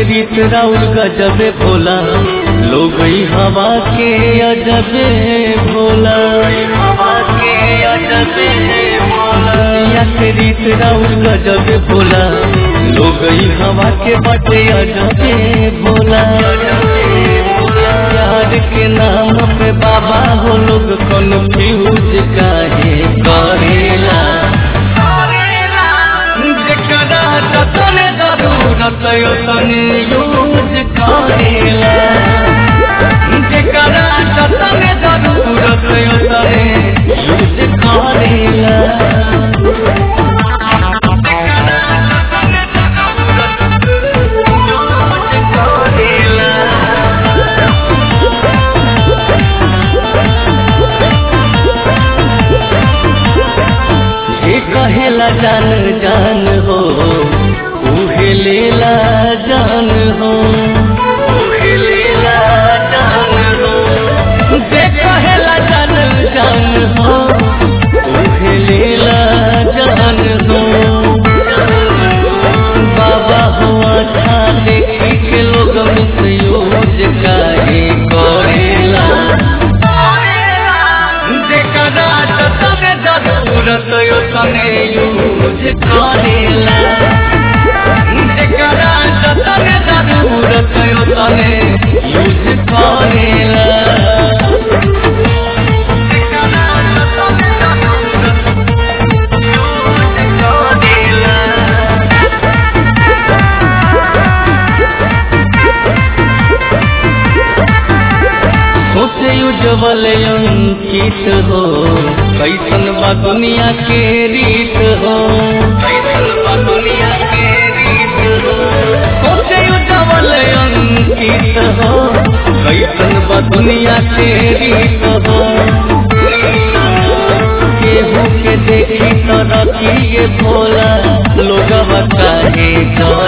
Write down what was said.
रीत राउर गजबे भोला लोग ई हवा के अजबे भोला हवा के अजबे भोला दुनिया के रीत राउर गजबे भोला लोग ई हवा के बटे अजबे भोला प्यार के नाम पे बाबा हो लोग कन्फ्यूज काहे करेला जेकरा जतने जरूरत यो तने यूज करेला जेकरा जतने जरूरत यो तने यूज करेला जे कहेला जान जान हो उहे लेला जान हो उहे लेला जान हो जे कहेला जान जान हो उहे लेला जान हो बाबा हो अच्छा देखी के लोग मिसयूज काहे करेला जेकरा जतने जरूरत यो तने यूज करेला जेकरा जतने जरूरत यो तने यूज करेला जेकरा जतने जरूरत यूज करेला सोचे उज्जवल अंकित हो कैसन बा दुनिया के रीत हो कैसन बा दुनिया के रीत हो सोचे उज्जवल अंकित हो कैसन बा दुनिया के रीत हो केहू के देखी तो रखिए भोला लोग काहे